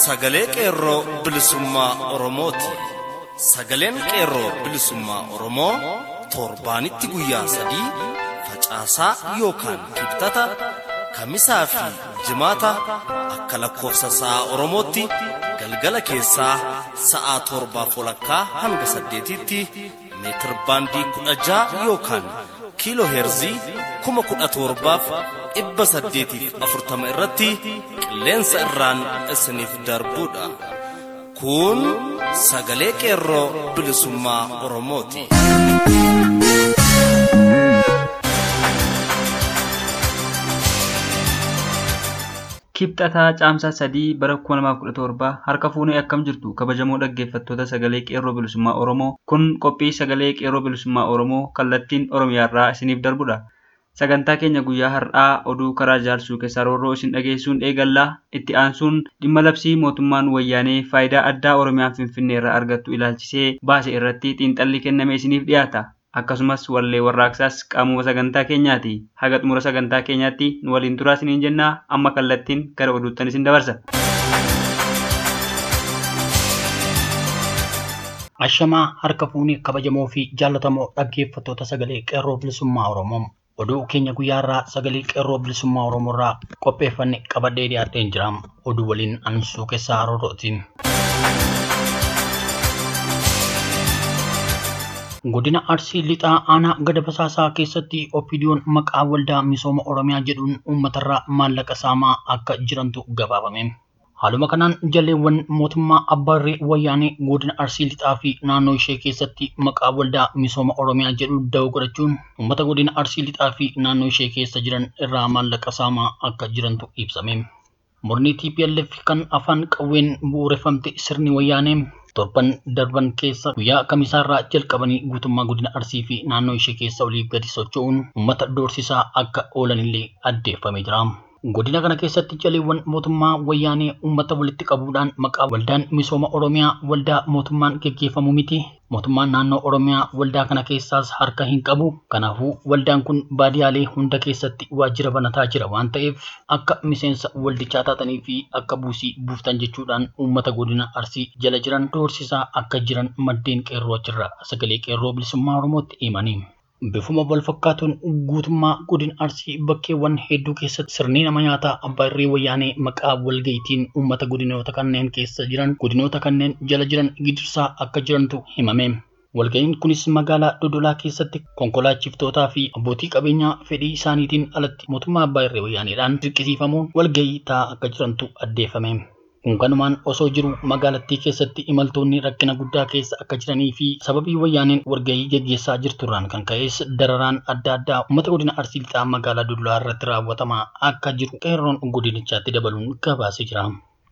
sagalee qeerroo bilisummaa Oromooti. Sagaleen qeerroo bilisummaa Oromoo torbaanitti guyyaa sadii facaasaa yookaan kibxata kamisaa fi jimaata akka lakkoofsa sa'a Oromootti galgala keessaa sa'a torbaa walakkaa hanga saddeetitti meetir baandii kudha ja'a yookaan kiiloo heerzii kuma kudha torbaaf dhibba saddeetiif afurtama irratti qilleensa irraan isiniif darbuudha. Kun sagalee qeerroo bilisummaa Oromooti. Kibxataa caamsaa sadii bara 2017 harka fuunee akkam jirtu kabajamoo dhaggeeffattoota sagalee qeerroo bilisummaa Oromoo kun qophii sagalee qeerroo bilisummaa Oromoo kallattiin Oromiyaarraa isiniif darbudha. Sagantaa keenya guyyaa har'aa oduu karaa jaarsuu keessaa roorroo isin dhageessuun eegallaa itti aansuun dhimma labsii mootummaan wayyaanee faayidaa addaa Oromiyaan Finfinnee irraa argattu ilaalchisee baase irratti xiinxalli kenname isiniif dhiyaata. Akkasumas wallee warraaqsaas qaamuma sagantaa keenyaati. Haga xumura sagantaa keenyaatti nu waliin turaa isiniin jennaa amma kallattiin gara oduuttan isin dabarsa. Ashamaa harka fuunee kabajamoo fi jaallatamoo dhaggeeffattoota sagalee qeerroo bilisummaa Oromoo. Oduu keenya guyyaarraa sagalee qeerroo bilisummaa Oromoo irraa qopheeffanne qabadhee dhiyaadheen jira. Oduu waliin ansuu keessaa roorrootiin. Godina Arsii Lixaa aanaa gada basaasaa keessatti Oppidiyoon maqaa waldaa misooma Oromiyaa jedhuun uummatarraa maallaqa saamaa akka jirantu gabaafame. Haaluma kanaan jaleewwan mootummaa Abbaarree Wayyaanee godina Arsii Lixaa fi naannoo ishee keessatti maqaa waldaa misooma Oromiyaa jedhu da'oo godhachuun uummata godina Arsii Lixaa fi naannoo ishee keessa jiran irraa maallaqa saamaa akka jirantu ibsame. Murni TPLF kan afaan qawween bu'uureffamte sirni Wayyaanee torban darban keessa guyyaa kamisaarraa jalqabanii guutummaa godina Arsii fi naannoo ishee keessa oliif gadi socho'uun uummata doorsisaa akka oolanillee addeeffamee jira. Godina kana keessatti jaleewwan mootummaa wayyaanee uummata walitti qabuudhaan maqaa waldaan misooma Oromiyaa waldaa mootummaan geggeeffamu miti. Mootummaan naannoo Oromiyaa waldaa kana keessaas harka hin qabu. Kanaafuu waldaan kun baadiyaalee hunda keessatti waajjira banataa jira waan ta'eef akka miseensa waldichaa taatanii fi akka buusii buuftan jechuudhaan uummata godina Arsii jala jiran doorsisaa akka jiran maddeen qeerroo achirraa sagalee qeerroo bilisummaa Oromootti himanii. Bifuma wal fakkaatuun guutummaa godina Arsii bakkeewwan hedduu keessatti sirni nama nyaataa abbaa irree wayyaanee maqaa walgayitiin uummata godinoota kanneen keessa jiran godinoota kanneen jala jiran gidirsaa akka jirantu himame. Walga'iin kunis magaalaa Dodolaa keessatti konkolaachiftootaa fi abbootii qabeenyaa fedhii isaaniitiin alatti mootummaa abbaa irree wayyaaneedhaan dirqisiifamuun walga'ii taa'aa akka jirantu addeeffame. Kun kanumaan osoo jiru magaalattii keessatti imaltoonni rakkina guddaa keessa akka jiranii fi sababii wayyaaneen walga'ii geggeessaa jirturraan kan ka'es dararaan adda addaa uummata godina Arsii lixaa magaalaa Dodolaa irratti raawwatamaa akka jiru qeerroon godinichaatti dabaluun gabaasee jira.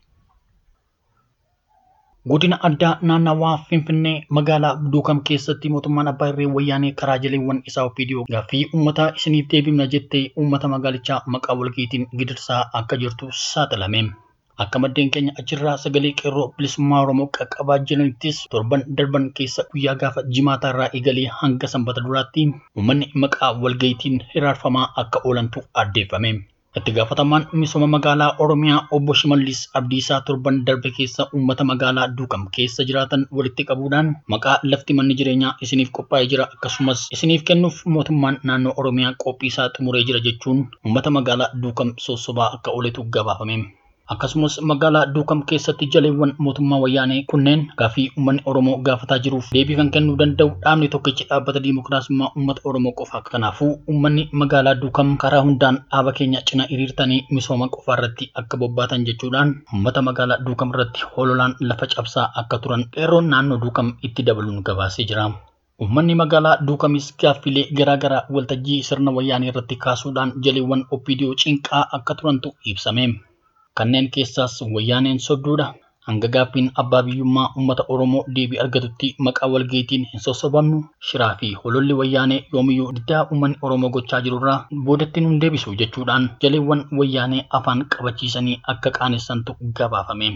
Godina addaa naannawaa Finfinnee magaalaa Duukam keessatti mootummaan abbaa irree wayyaanee karaa jaleewwan isaa Oppiidiyoo gaaffii uummataa isiniif deebifna jettee uummata magaalichaa maqaa walga'iitiin gidirsaa akka jirtu saaxilame. Akka maddeen keenya achirraa sagalee qeerroo bilisummaa Oromoo qaqqabaa jiranittis torban darban keessa guyyaa gaafa jimaataa irraa eegalee hanga sanbata duraatti uummanni maqaa walga'iitiin hiraarfamaa akka oolantu addeeffame. Itti gaafatamaan misooma magaalaa Oromiyaa obbo Shimallis Abdiisaa torban darbe keessa uummata magaalaa Duukam keessa jiraatan walitti qabuudhaan maqaa lafti manni jireenyaa isiniif qophaa'ee jira akkasumas isiniif kennuuf mootummaan naannoo Oromiyaa qophii isaa xumuree jira jechuun uummata magaalaa Duukam sossobaa akka ooletu gabaafame. Akkasumas magaalaa Duukam keessatti jaleewwan mootummaa wayyaanee kunneen gaaffii uummanni Oromoo gaafataa jiruuf deebii kan kennuu danda'u dhaabni tokkichi dhaabbata diimokiraasummaa uummata Oromoo qofa. Kanaafuu uummanni magaalaa Duukam karaa hundaan dhaaba keenya cina hiriirtanii misooma qofaa irratti akka bobbaatan jechuudhaan uummata magaalaa Duukam irratti hololaan lafa cabsaa akka turan qeerroon naannoo Duukam itti dabaluun gabaasee jira. Uummanni magaalaa Duukamis gaaffilee garaagaraa waltajjii sirna wayyaanee irratti kaasuudhaan jaleewwan Oppiidiyoo cinqaa akka turantu ibsame. Kanneen keessaas wayyaaneen sobduudha. Hanga gaaffiin abbaa biyyummaa uummata Oromoo deebii argatutti maqaa walga'iitiin hin sossobamnu shiraa fi hololli wayyaanee yoomiyyuu diddaa uummanni Oromoo gochaa jirurraa boodatti nun deebisu jechuudhaan jaleewwan wayyaanee afaan qabachiisanii akka qaanessantu gabaafame.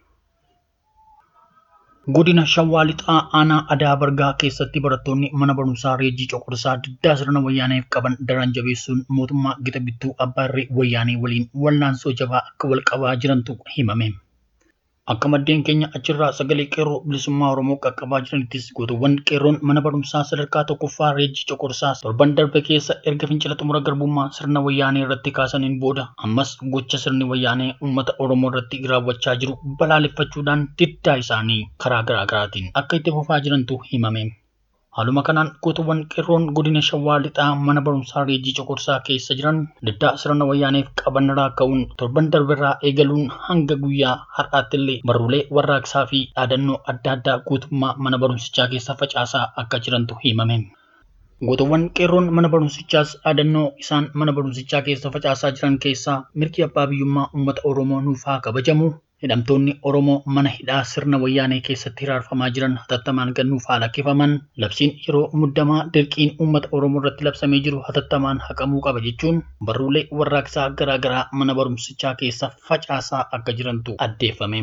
Godina Shawaa Lixaa aanaa Adaa Bargaa keessatti barattoonni mana barumsaa Reejjii Coqorsaa diddaa sirna wayyaaneef qaban daran jabeessuun mootummaa gita bittuu abbaa irree wayyaanee waliin wallaansoo jabaa akka wal qabaa jirantu himame. Akka maddeen keenya achirraa sagalee qeerroo bilisummaa Oromoo qaqqabaa jiranittis gootuwwan qeerroon mana barumsaa sadarkaa tokkoffaa Reejjii Coqorsaa torban darbe keessa erga fincila xumura garbummaa sirna wayyaanee irratti kaasaniin booda ammas gocha sirni wayyaanee uummata Oromoo irratti raawwachaa jiru balaaleffachuudhaan diddaa isaanii karaa garaa garaatiin akka itti fufaa jirantu himame. Haaluma kanaan gootuwwan qeerroon godina Shawaa Lixaa mana barumsaa Reejjii Coqorsaa keessa jiran diddaa sirna wayyaaneef qabanirraa ka'uun torban darberraa eegaluun hanga guyyaa har'aattillee barruulee warraaqsaa fi dhaadannoo adda addaa guutummaa mana barumsichaa keessa facaasaa akka jirantu himame. Gootuwwan qeerroon mana barumsichaas dhaadannoo isaan mana barumsichaa keessa facaasaa jiran keessaa mirgi abbaa biyyummaa uummata Oromoo nuuf haa kabajamu hidhamtoonni Oromoo mana hidhaa sirna wayyaanee keessatti hiraarfamaa jiran hatattamaan gannuuf haa lakkifaman labsiin yeroo muddamaa dirqiin uummata Oromoo irratti labsamee jiru hatattamaan haqamuu qaba jechuun barruulee warraaqsaa garaa garaa mana barumsichaa keessa facaasaa akka jirantu addeeffame.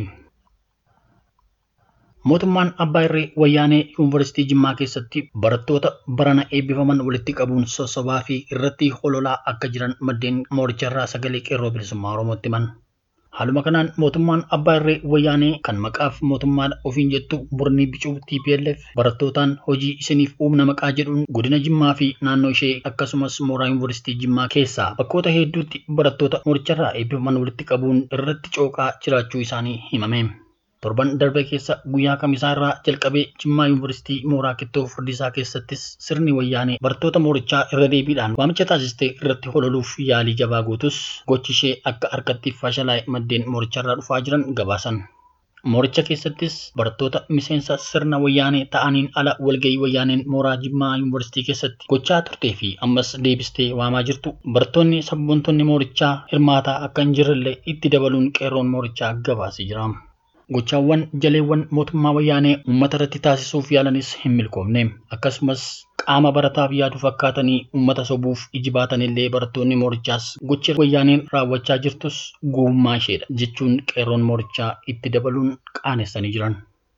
Mootummaan Abbaa Irree Wayyaanee Yuunivarsiitii Jimmaa keessatti barattoota barana eebbifaman walitti qabuun sossobaa fi irratti hololaa akka jiran maddeen mooricharraa sagalee qeerroo bilisummaa Oromootti himan. Haaluma kanaan mootummaan Abbaa Irree Wayyaanee kan maqaaf mootummaadha ofiin jettu Burnii Bicuu TPLF barattootaan hojii isiniif uumna maqaa jedhuun godina Jimmaa fi naannoo ishee akkasumas mooraa Yuunivarsiitii Jimmaa keessaa bakkoota hedduutti barattoota mooricharraa eebbifaman walitti qabuun irratti cooqaa jiraachuu isaanii himame. Torban darbe keessa guyyaa kamisaa irraa jalqabee Jimmaa Yuunivarsiitii Mooraa Kittoo Furdisaa keessattis sirni wayyaanee barattoota moorichaa irra deebiidhaan waamicha taasistee irratti hololuuf yaalii jabaa gootus gochi ishee akka harkatti fashalaa'e maddeen mooricharraa dhufaa jiran gabaasan. Mooricha keessattis barattoota miseensa sirna wayyaanee ta'aniin ala walgahii wayyaaneen mooraa Jimmaa Yuunivarsiitii keessatti gochaa turtee fi ammas deebistee waamaa jirtu barattoonni sabboontonni moorichaa hirmaataa akka hin jirrellee itti dabaluun qeerroon moorichaa gabaasee jira. Gochaawwan jaleewwan mootummaa wayyaanee uummata irratti taasisuuf yaalanis hin milkoomne. Akkasumas qaama barataaf yaadu fakkaatanii uummata sobuuf iji baatanillee barattoonni moorichaas gocha wayyaaneen raawwachaa jirtus gowwummaa isheedha jechuun qeerroon moorichaa itti dabaluun qaanessanii jiran.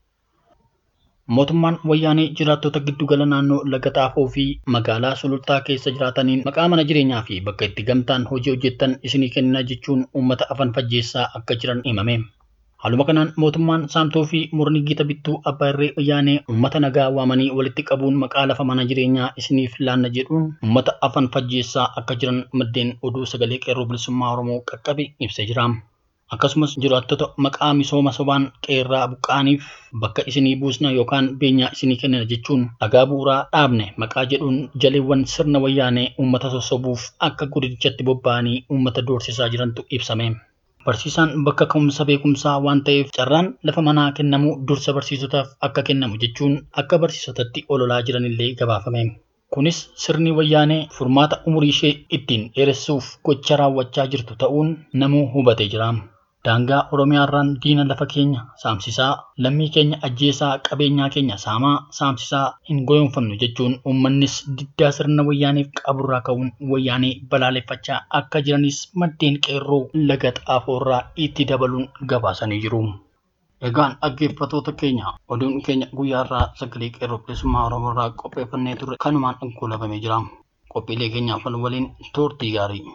Mootummaan wayyaanee jiraattota giddugala naannoo laga xaafoo fi magaalaa sulultaa keessa jiraataniin maqaa mana jireenyaa fi bakka itti gamtaan hojii hojjettan isinii kennina jechuun uummata afan fajjeessaa akka jiran himame. Haaluma kanaan mootummaan saamtoo fi murni gita bittuu abbaa irree wayyaanee uummata nagaa waamanii walitti qabuun maqaa lafa mana jireenyaa isiniif laanna jedhuun uummata afan fajjeessaa akka jiran maddeen oduu sagalee qeerroo bilisummaa Oromoo qaqqabe ibsee jira. Akkasumas jiraattota maqaa misooma sobaan qeerraa buqqaaniif bakka isinii buusna yookaan beenyaa isinii kennina jechuun dhagaa bu'uuraa dhaabne maqaa jedhuun jaleewwan sirna wayyaanee uummata sossobuuf akka godichatti bobba'anii uummata doorsisaa jirantu ibsame. Barsiisaan bakka ka'umsa beekumsaa waan ta'eef carraan lafa manaa kennamu dursa barsiisotaaf akka kennamu jechuun akka barsiisotatti ololaa jiranillee gabaafame. Kunis sirni wayyaanee furmaata umurii ishee ittiin dheeressuuf gocha raawwachaa jirtu ta'uun namuu hubatee jira. Daangaa Oromiyaarraan diina lafa keenya saamsisaa, lammii keenya ajjeesaa, qabeenyaa keenya saamaa, saamsisaa hin goyoonfamnu jechuun uummannis diddaa sirna wayyaaneef qaburraa ka'uun wayyaanee balaaleffachaa akka jiranis maddeen qeerroo laga xaafoorraa itti dabaluun gabaasanii jiru. Egaan dhaggeeffatoota keenya oduun keenya guyyaarraa sagalee qeerroo bilisummaa Oromoorraa qopheeffannee turre kanumaan goolabamee jira. Qophiilee keenyaaf waliin turtii gaarii.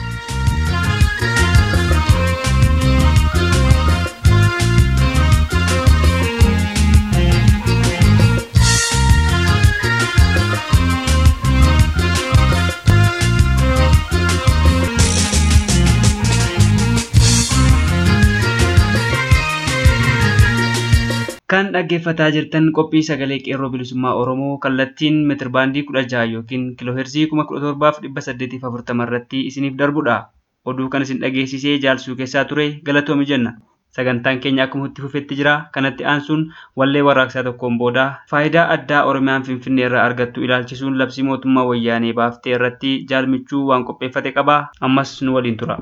Kan dhaggeeffataa jirtan qophii sagalee qeerroo bilisummaa Oromoo kallattiin meetirbaandii kudha jaha yookiin kiilooheerzii kuma kudha torbaaf dhibba saddeetiif afurtama irratti isiniif darbudha. Oduu kan isin dhageessisee jaalsuu keessaa ture galatoomi jenna. Sagantaan keenya akkuma itti fufetti jira. Kanatti aansuun wallee warraaqsaa tokkoon booda faayidaa addaa Oromiyaan Finfinnee irraa argattu ilaalchisuun labsii mootummaa wayyaanee baaftee irratti jaalmichuu waan qopheeffate qaba. Ammas nu waliin tura.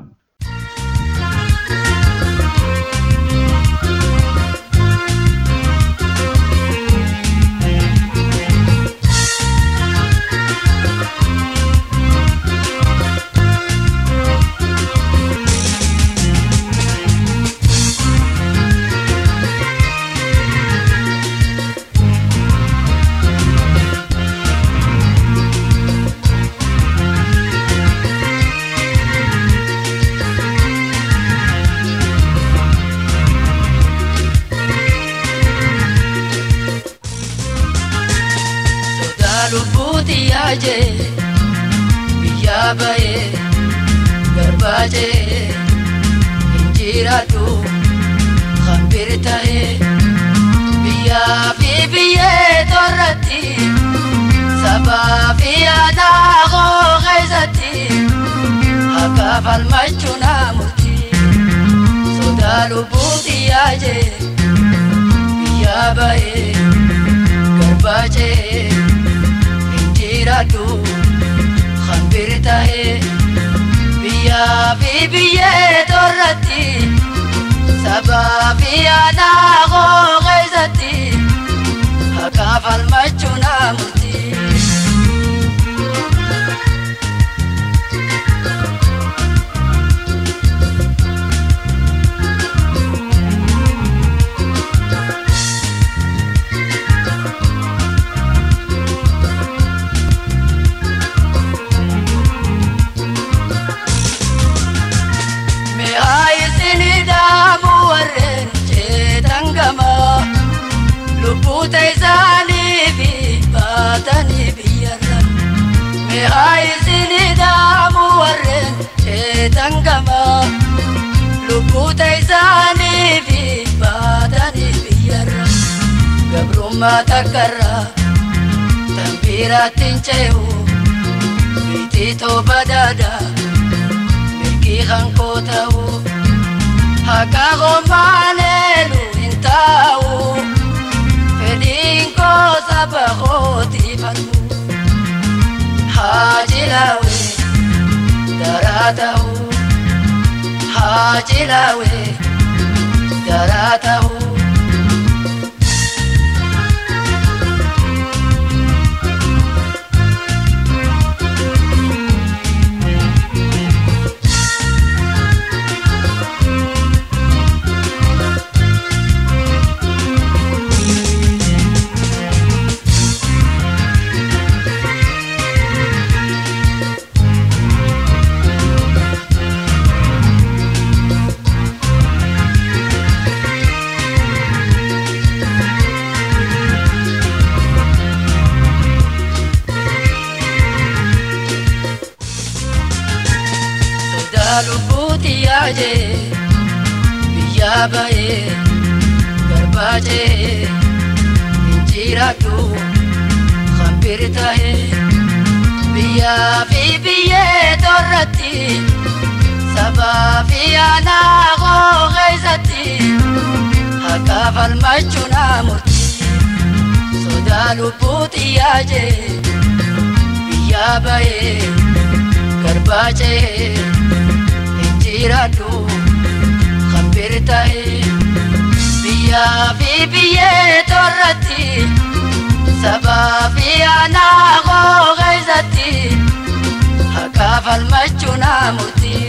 yaajee biyyaa bahee garbaajee injiraadhu hambir tahee biyyaa fi biyyee torratti sabaa fi aadaa koo keessatti akka falmachuu naa murtii sodaa lubbuuti yaajee biyyaa bahee garbaajee injiraadhu hambir tahee biyyaa fi biyyee torratti sabaa fi aadaa koo keessatti akka falmachuu naa murtii. Lubbuuta isaanii fi baatanii biyyarra mi'aa isinii dhaamu warreen sheetan gama. Lubbuuta isaanii fi baatanii biyyarra gabrummaa takkarra tanbiiraatti hin cehu biitii tooba daadaa mirgii hankoo ta'u haqa qomaaleelu hin taa'u. fedhiin koo saba kooti falmu haajilawe daraa ta'u haajilawe daraa ta'u. lubbuuti yaajee biyyaa bahee garbaajee injiraadhu hambir tahee biyyaa fi biyyee torratti sabaa fi aanaa koo keessatti akka falmachuu naa murtii sodaa lubbuuti yaajee biyyaa bahee garbaajee. jiraadhu hambir tahee biyyaa fi biyyee torratti sabaa fi aanaa koo keessatti akka falmachuu naa murtii.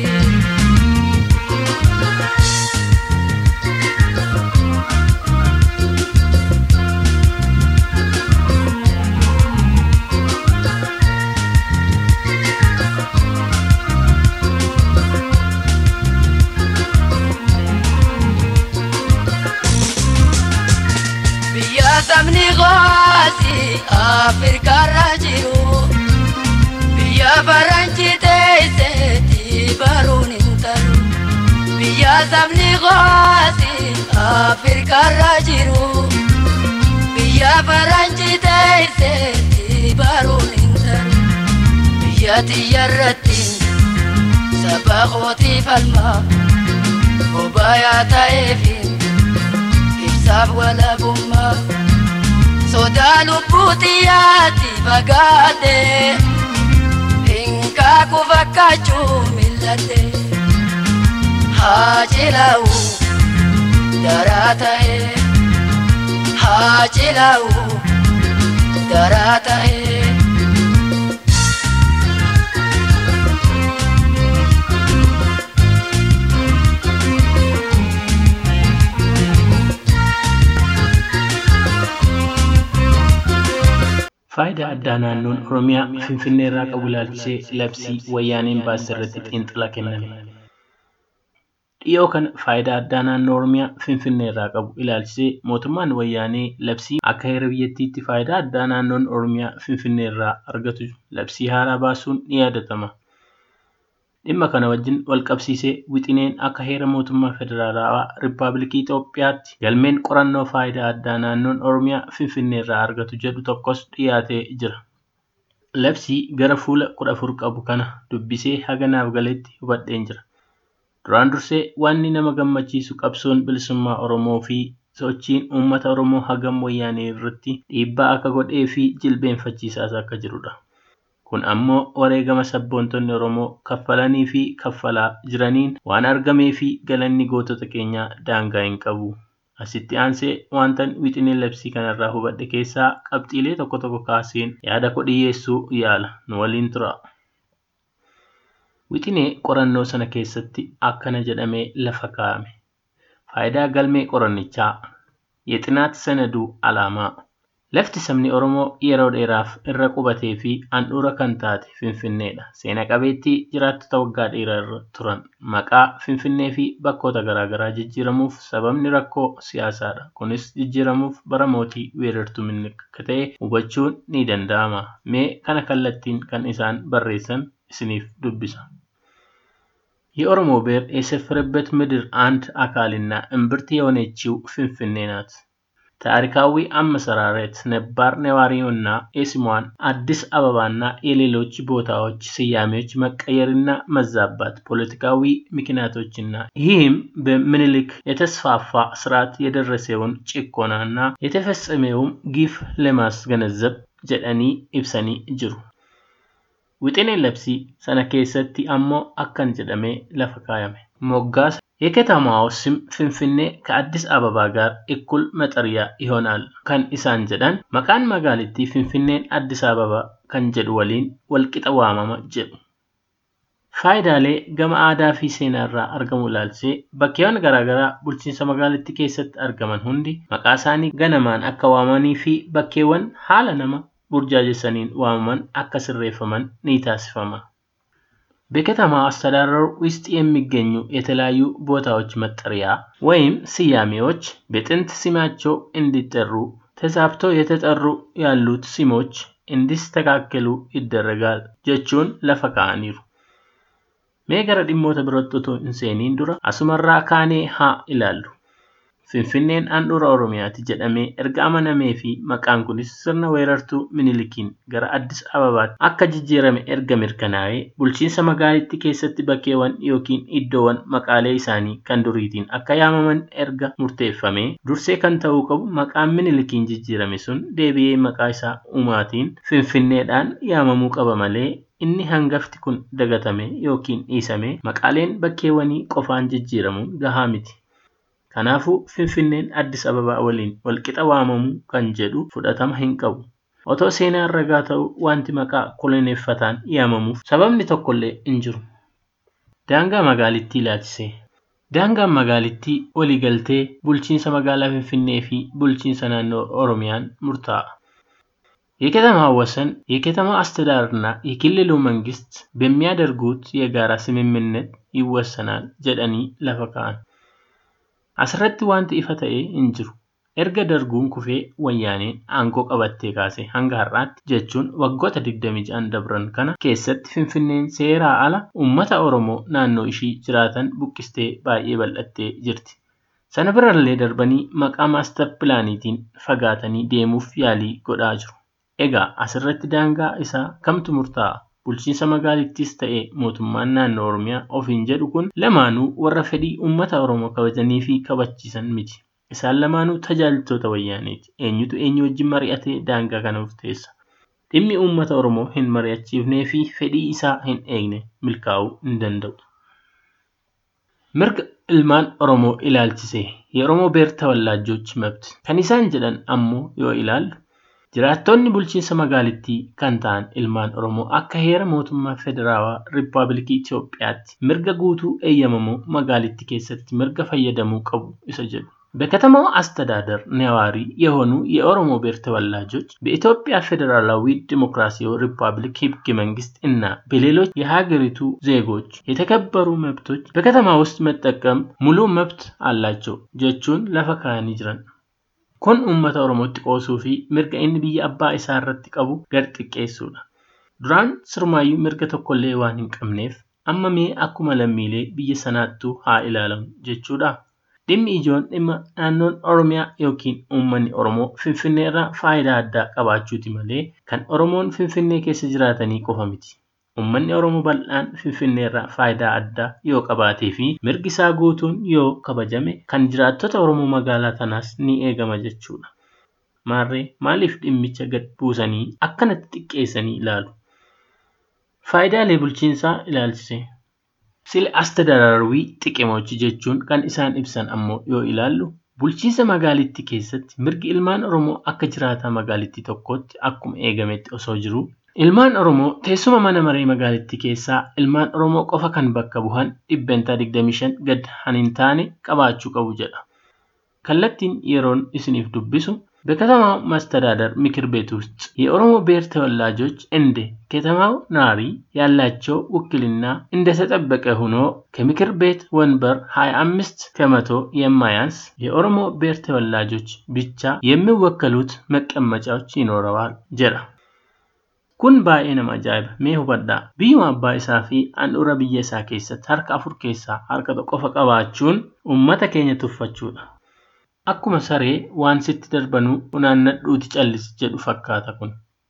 sabni gooti afrikaarra jiru biyya faranji teesseetti baruun hin talu biyya sabni gooti afrikaarra jiru biyya faranji teesseetti baruun hin talu biyya tiyyarratti saba kooti falma bobaayaa ta'eefi ibsaaf walabummaa. sodaa lubbuutiyaatti fagaate hinkaaku fakkaachuu mil'ate haa cilaa'u daraa ta'e haa cilaa'u daraa ta'e. Faayidaa addaa naannoon Oromiyaa Finfinnee irraa qabu ilaalchisee labsii wayyaaneen baase irratti xiinxala kenname. dhiyoo kana faayidaa addaa naannoo Oromiyaa Finfinnee irraa qabu ilaalchisee mootummaan wayyaanee labsii akka heera biyyattiitti faayidaa addaa naannoon Oromiyaa Finfinnee irraa argatu labsii haaraa baasuun ni yaadatama. Dhimma kana wajjin wal qabsiisee wixineen akka heera mootummaa federaalawaa Rippaabilikii Itoophiyaatti galmeen qorannoo faayidaa addaa naannoon Oromiyaa Finfinnee irraa argatu jedhu tokkos dhiyaatee jira. Labsii gara fuula kudha afur qabu kana dubbisee haga naaf galetti hubadheen jira. Duraan dursee wanni nama gammachiisu qabsoon bilisummaa Oromoo fi sochiin uummata Oromoo hagam wayyaanee irratti dhiibbaa akka godhee fi jilbeenfachiisaas akka jirudha. Kun ammoo wareegama sabboontonni Oromoo kaffalanii fi kaffalaa jiraniin waan argamee fi galanni gootota keenyaa daangaa hin qabu. Asitti aansee wantan wixinee labsii kanarraa hubadhe keessaa qabxiilee tokko tokko kaaseen yaada koo dhiyeessuu yaala. Nu waliin tura. Wixinee qorannoo sana keessatti akkana jedhamee lafa kaa'ame. Faayidaa galmee qorannichaa የጥናት ሰነዱ ዓላማ lafti sabni Oromoo yeroo dheeraaf irra qubatee fi handhuura kan taate Finfinneedha. Seena qabeettii jiraattota waggaa dheeraa irra turan maqaa Finfinnee fi bakkoota garaagaraa jijjiiramuuf sababni rakkoo siyaasaadha. Kunis jijjiiramuuf bara mootii weerartuu Minilik akka ta'e hubachuun ni danda'ama. Mee kana kallattiin kan isaan barreessan isiniif dubbisa. የኦሮሞ ብሔር የሰፈረበት ምድር አንድ አካልና እምብርት የሆነችው ፍንፍኔ ናት። ታሪካዊ አመሰራረት ነባር ነዋሪውና የስሟን አዲስ አበባና የሌሎች ቦታዎች ስያሜዎች መቀየርና መዛባት ፖለቲካዊ ምክንያቶችና ይህም በምኒልክ የተስፋፋ ስርዓት የደረሰውን ጭቆናና የተፈጸመውም ግፍ ለማስገነዘብ ጀደኒ ኢብሰኒ ጅሩ። Wixineen labsii sana keessatti ammoo akkan jedhamee lafa kaayame. Moggaasa የከተማው ስም ፍንፍኔ ከአዲስ አበባ ጋር እኩል መጠሪያ ይሆናል ከን ኢሳን ጀዳን መቃን መጋሊቲ ፍንፍኔን አዲስ አበባ ከን ጀዱ ወሊን ወልቂጠ ዋመመ ጀዱ faayidaalee gama aadaa fi seenaa irraa argamu ilaalchisee bakkeewwan garaagaraa bulchiinsa magaalittii keessatti argaman hundi maqaa isaanii ganamaan akka waamanii fi bakkeewwan haala nama burjaajessaniin waamaman akka sirreeffaman ni taasifama. በከተማ አስተዳደሩ ውስጥ የሚገኙ የተለያዩ ቦታዎች መጠሪያ ወይም ስያሜዎች በጥንት ስማቸው እንዲጠሩ ተዛብተው የተጠሩ ያሉት ስሞች እንዲስተካከሉ ይደረጋል jechuun lafa kaa'aniiru. Mee gara dhimmoota birootti otoo hin seeniin dura asumarraa kaanee haa ilaallu. Finfinneen handhuura Oromiyaati jedhamee erga amanamee fi maqaan kunis sirna weerartuu Minilikiin gara Addis Ababaatti akka jijjiirame erga mirkanaa'ee bulchiinsa magaalittii keessatti bakkeewwan yookiin iddoowwan maqaalee isaanii kan duriitiin akka yaamaman erga murteeffamee dursee kan ta'uu qabu maqaan Minilikiin jijjiirame sun deebi'ee maqaa isaa uumaatiin Finfinneedhaan yaamamuu qaba malee inni hangafti kun dagatame yookiin dhiisame maqaaleen bakkeewwanii qofaan jijjiiramuun gahaa miti. Kanaafuu Finfinneen Addis Ababaa waliin walqixa waamamuu kan jedhu fudhatama hin qabu. Otoo seenaan ragaa ta'u wanti maqaa koloneeffataan yaamamuuf sababni tokkollee hin jiru. Daangaa magaalittii ilaalchisee. Daangaan magaalittii waliigaltee bulchiinsa magaalaa Finfinnee fi bulchiinsa naannoo Oromiyaan murtaa'a. የከተማ ወሰን የከተማ አስተዳደርና የክልሉ መንግስት በሚያደርጉት የጋራ ስምምነት ይወሰናል ጀደኒ ለፈካን asirratti wanti ifa ta'ee hin jiru. Erga darguun kufee wayyaaneen aangoo qabattee kaasee hanga har'aatti jechuun waggoota 26 dabran kana keessatti Finfinneen seeraa ala uummata Oromoo naannoo ishii jiraatan buqqistee baay'ee bal'attee jirti. Sana birallee darbanii maqaa maastar pilaaniitiin fagaatanii deemuuf yaalii godhaa jiru. Egaa asirratti daangaa isaa kamtu murtaa'a? Bulchiinsa magaalittiis ta'ee mootummaan naannoo Oromiyaa ofiin jedhu kun lamaanuu warra fedhii uummata Oromoo kabajanii fi kabachiisan miti. Isaan lamaanuu tajaajiltoota wayyaaneeti. Eenyutu eenyu wajjin mari'atee daangaa kana murteessa. Dhimmi uummata Oromoo hin mari'achiifnee fi fedhii isaa hin eegne milkaa'uu hin danda'u. Mirga ilmaan Oromoo ilaalchisee የኦሮሞ ብሔር ተወላጆች መብት kan isaan jedhan ammoo yoo ilaallu Jiraattonni bulchiinsa magaalittii kan ta'an ilmaan Oromoo akka heera mootummaa federaalaa Riippaabilikii Itoophiyaatti mirga guutuu eeyyamamoo magaalittii keessatti mirga fayyadamuu qabu isa jedhu. በከተማው አስተዳደር ነዋሪ የሆኑ የኦሮሞ ብሔር ተወላጆች በኢትዮጵያ ፌዴራላዊ ዲሞክራሲያዊ ሪፐብሊክ ህገ መንግስት እና በሌሎች የሀገሪቱ ዜጎች የተከበሩ መብቶች በከተማ ውስጥ መጠቀም ሙሉ መብት አላቸው jechuun lafa kaa'anii jiran. Kun uummata Oromootti qoosuu fi mirga inni biyya abbaa isaa irratti qabu gad xiqqeessuudha. Duraan sirmaayyuu mirga tokkollee waan hin qabneef amma mee akkuma lammiilee biyya sanaattuu haa ilaalamu jechuudha. Dhimmi ijoon dhimma naannoon Oromiyaa yookiin uummanni Oromoo Finfinnee irraa faayidaa addaa qabaachuuti malee kan Oromoon Finfinnee keessa jiraatanii qofa miti. Uummanni Oromoo bal'aan Finfinnee irraa faayidaa addaa yoo qabaatee fi mirgi isaa guutuun yoo kabajame kan jiraattota Oromoo magaalaa tanaas ni eegama jechuudha. Maarree maaliif dhimmicha gad buusanii akkanatti xiqqeessanii ilaalu? Faayidaalee bulchiinsaa ilaalchise. Sile astadadarwii xiqimochi jechuun kan isaan ibsan ammoo yoo ilaallu bulchiinsa magaalittii keessatti mirgi ilmaan Oromoo akka jiraataa magaalittii tokkootti akkuma eegametti osoo jiru ilmaan Oromoo teessuma mana maree magaalittii keessaa ilmaan Oromoo qofa kan bakka bu'an dhibbentaa 25 gad hin taane qabaachuu qabu jedha. Kallattiin yeroon isiniif dubbisu በከተማው መስተዳደር ምክር ቤት ውስጥ የኦሮሞ ብሔር ተወላጆች እንደ ከተማው ነዋሪ ያላቸው ውክልና እንደተጠበቀ ሆኖ ከምክር ቤት ወንበር 25 ከመቶ የማያንስ የኦሮሞ ብሔር ተወላጆች ብቻ የሚወከሉት መቀመጫዎች ይኖረዋል ጀራ kun baay'ee nama ajaa'iba mee hubadhaa biyyuma abbaa isaa fi handhuura biyya isaa keessatti harka afur keessaa harka tokko qofa qabaachuun uummata keenya tuffachuudha akkuma saree waan sitti darbanuu funaannadhuuti callisi jedhu fakkaata kun.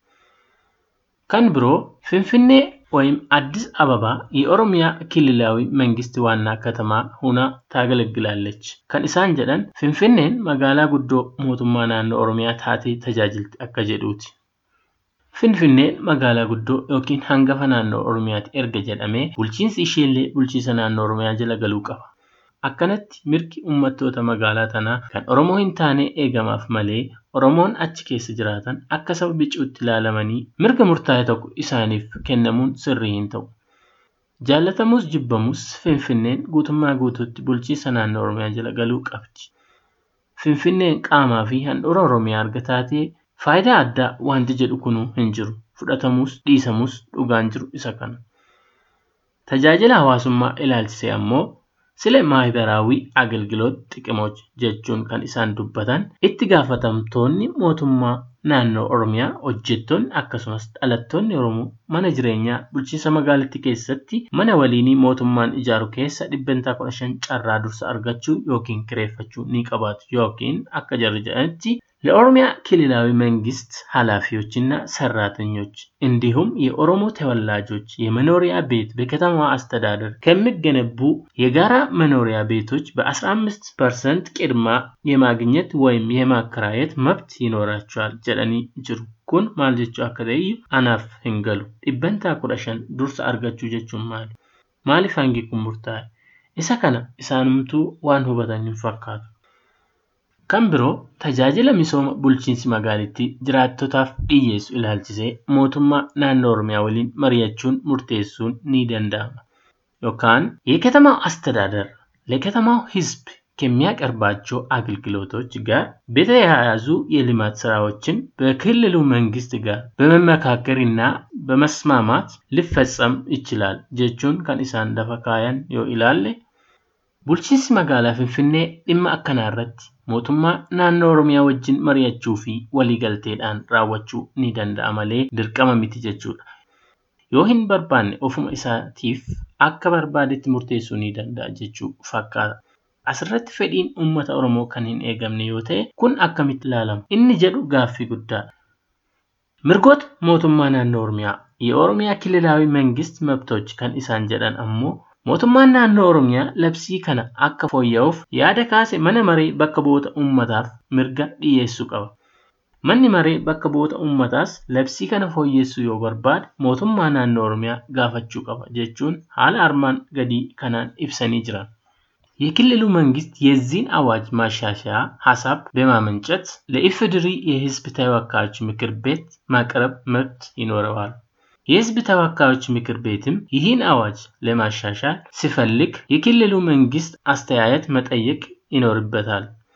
Kan biroo Finfinnee ወይም አዲስ አበባ የኦሮሚያ ክልላዊ መንግስት ዋና ከተማ ሁና ታገለግላለች። ከን ኢሳን ጀደን ፊንፊኔን መጋላ ጉዶ ሞቱማ ናኖ ኦሮሚያ ታቴ ተጃጅልቲ አከ ጀዱቲ። Finfinneen magaalaa guddoo yookiin hangafa naannoo Oromiyaati erga jedhamee bulchiinsi isheellee bulchiisa naannoo Oromiyaa jala galuu qaba. Akkanatti mirgi uummattoota magaalaa tanaa kan Oromoo hin taane eegamaaf malee Oromoon achi keessa jiraatan akka saba bicuutti ilaalamanii mirga murtaa'e tokko isaaniif kennamuun sirrii hin ta'u. Jaallatamuus jibbamus Finfinneen guutummaa guutuutti bulchiisa naannoo Oromiyaa jala galuu qabdi. Finfinneen qaamaa fi handhuura Oromiyaa arga taatee faayidaa addaa wanti jedhu kunuu hin jiru. Fudhatamuus dhiisamuus dhugaan jiru isa kana. Tajaajila hawaasummaa ilaalchisee ammoo ስለ ማህበራዊ አገልግሎት ጥቅሞች jechuun kan isaan dubbatan itti gaafatamtoonni mootummaa naannoo oromiyaa hojjettoonni akkasumas dhalattoonni oromoo mana jireenyaa bulchiinsa magaalattii keessatti mana waliinii mootummaan ijaaru keessa dhibbentaa kudha shan carraa dursa argachuu yookiin kireeffachuu ni qabaatu yookiin akka jarri jedhanitti ለኦሮሚያ ክልላዊ መንግስት ኃላፊዎችና ሰራተኞች እንዲሁም የኦሮሞ ተወላጆች የመኖሪያ ቤት በከተማዋ አስተዳደር ከሚገነቡ የጋራ መኖሪያ ቤቶች በ15 ፐርሰንት ቅድማ የማግኘት ወይም የማከራየት መብት ይኖራቸዋል ጀለኒ ጅሩ kun maal jechuu akka ta'e anaaf hin galu dhibbantaa kudha shan dursa argachuu jechuun maali maaliif hangi kun murtaa'e isa kana isaanumtuu waan hubatan hin fakkaatu Kan biroo tajaajila misooma bulchiinsi magaalittii jiraattotaaf dhiyyeessu ilaalchisee mootummaa naannoo Oromiyaa waliin mari'achuun murteessuun ni danda'ama. Yookaan የከተማው አስተዳደር ለከተማው ሕዝብ ከሚያቀርባቸው አገልግሎቶች ጋር በተያያዙ የልማት ስራዎችን በክልሉ መንግስት ጋር በመመካከር እና በመስማማት ሊፈጸም ይችላል jechuun kan isaan lafa kaayan yoo ilaalle bulchiinsi magaalaa Finfinnee dhimma akkanaa irratti mootummaa naannoo Oromiyaa wajjin mari'achuu fi waliigalteedhaan raawwachuu ni danda'a malee dirqama miti jechuudha. Yoo hin barbaanne ofuma isaatiif akka barbaadetti murteessuu ni danda'a jechuu fakkaata. Asirratti fedhiin uummata Oromoo kan hin eegamne yoo ta'e kun akkamitti ilaalama? Inni jedhu gaaffii guddaadha. Mirgoota mootummaa naannoo Oromiyaa የኦሮሚያ ክልላዊ መንግስት መብቶች kan isaan jedhan ammoo mootummaan naannoo oromiyaa labsii kana akka fooyya'uuf yaada kaase mana maree bakka bu'oota uummataaf mirga dhiyeessuu qaba. Manni maree bakka bu'oota uummataas labsii kana fooyyessuu yoo barbaade mootummaa naannoo oromiyaa gaafachuu qaba jechuun haala armaan gadii kanaan ibsanii jiran. የክልሉ መንግስት የዚህን አዋጅ ማሻሻያ ሀሳብ በማመንጨት ለኢፌዴሪ የህዝብ ተወካዮች ምክር ቤት ማቅረብ መብት ይኖረዋል። የህዝብ ተወካዮች ምክር ቤትም ይህን አዋጅ ለማሻሻል ሲፈልግ የክልሉ መንግስት አስተያየት መጠየቅ ይኖርበታል።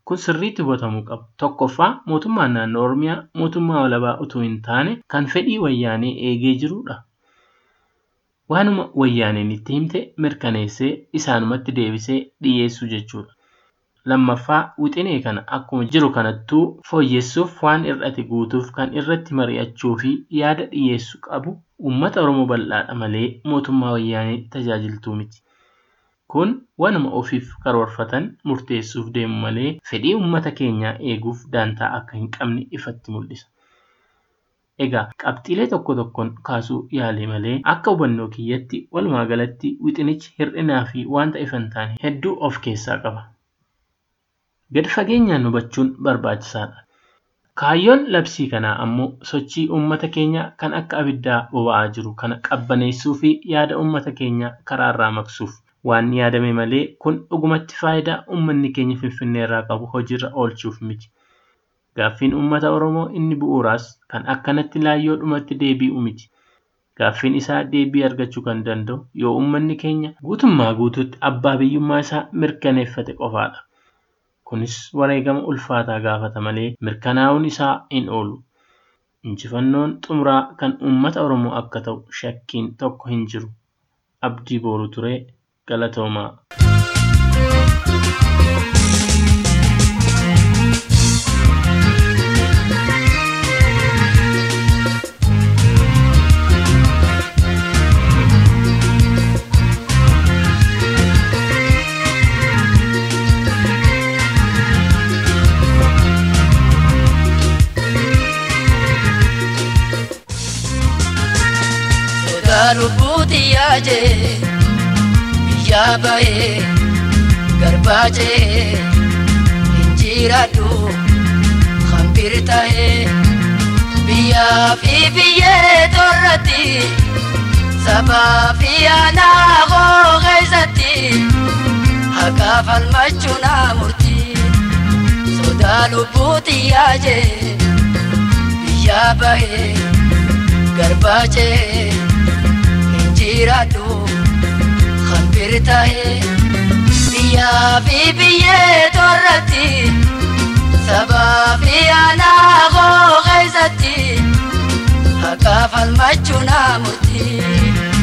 Kun sirriitti hubatamuu qaba. Tokkoffaa mootummaan naannoo Oromiyaa mootummaa walabaa utuu hin taane kan fedhii wayyaanee eegee jirudha. Waanuma wayyaaneen itti himte mirkaneessee isaanumatti deebisee dhiyeessuu jechuudha. Lammaffaa wixinee kana akkuma jiru kanattuu fooyyessuuf waan hir'ate guutuuf kan irratti mari'achuu fi yaada dhiyeessuu qabu uummata Oromoo bal'aadha malee mootummaa wayyaanee tajaajiltuu miti. Kun waanuma ofiif karoorfatan murteessuuf deemu malee fedhii uummata keenyaa eeguuf daantaa akka hin qabne ifatti mul'isa. Egaa qabxiilee tokko tokkoon kaasuu yaale malee akka hubannoo kiyyatti walumaa galatti wixinichi hir'inaa fi wanta ifa hin taane hedduu of keessaa qaba. Gadi fageenyaan hubachuun barbaachisaadha. Kaayyoon labsii kanaa ammoo sochii uummata keenyaa kan akka abiddaa boba'aa jiru kana qabbaneessuu fi yaada uummata keenyaa karaarraa maqsuuf waan yaadame malee kun dhugumatti faayidaa uummanni keenya Finfinnee irraa qabu hojiirra oolchuuf miti. Gaaffiin uummata Oromoo inni bu'uuraas kan akkanatti laayyoodhumatti deebi'u miti. Gaaffiin isaa deebii argachuu kan danda'u yoo uummanni keenya guutummaa guutuutti abbaa biyyummaa isaa mirkaneeffate qofaadha. Kunis wareegama ulfaataa gaafata malee mirkanaa'uun isaa hin oolu. Injifannoon xumuraa kan uummata Oromoo akka ta'u shakkiin tokko hin jiru. Abdii Booruu Turee Galatoomaa. Sodaa lubbuuti yaajee biyyaa bahee garbaajee injiraadhu hambir tahee biyyaa fi biyyee torratti sabaa fi aanaa koo keessatti haqaa falmachuu naa murtii sodaa lubbuuti yaajee biyyaa bahee garbaajee injiraadhu hambir tahee biyyaa fi biyyee torratti sabaa fi aanaa koo keessatti haqaa falmachuu naa murtii.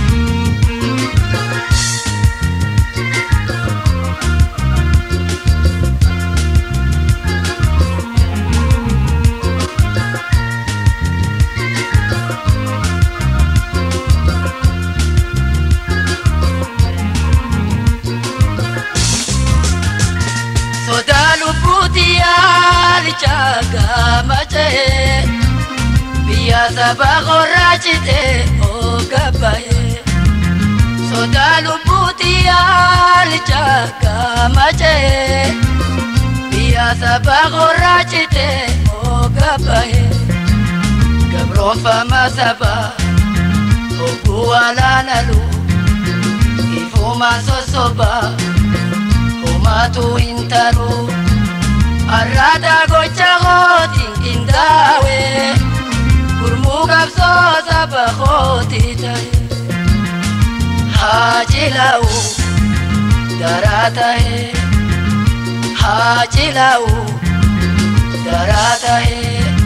sodaa lubbuuti yaalicha gaamachee biyya saba qorraachite oogabaye sodaa lubbuuti yaalicha gaamachee biyya saba qorraachite oogabaye gabroonfama saba ogguu alaanalu ifuma sosobaa. homatu hintaru arrata gocha kootiin qindaa'e gurmuu qabsoo saba kooti ta'e haa cilaa'u daraa ta'e haa cilaa'u daraa ta'e.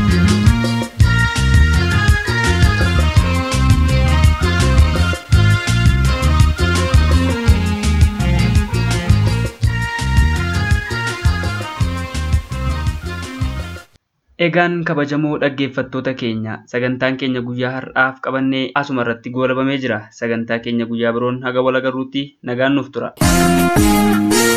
Egaan kabajamoo dhaggeeffattoota keenya sagantaan keenya guyyaa har'aaf qabannee asuma irratti goolabamee jira. Sagantaa keenya guyyaa biroon haga wal agarruutti nagaan nuuf tura.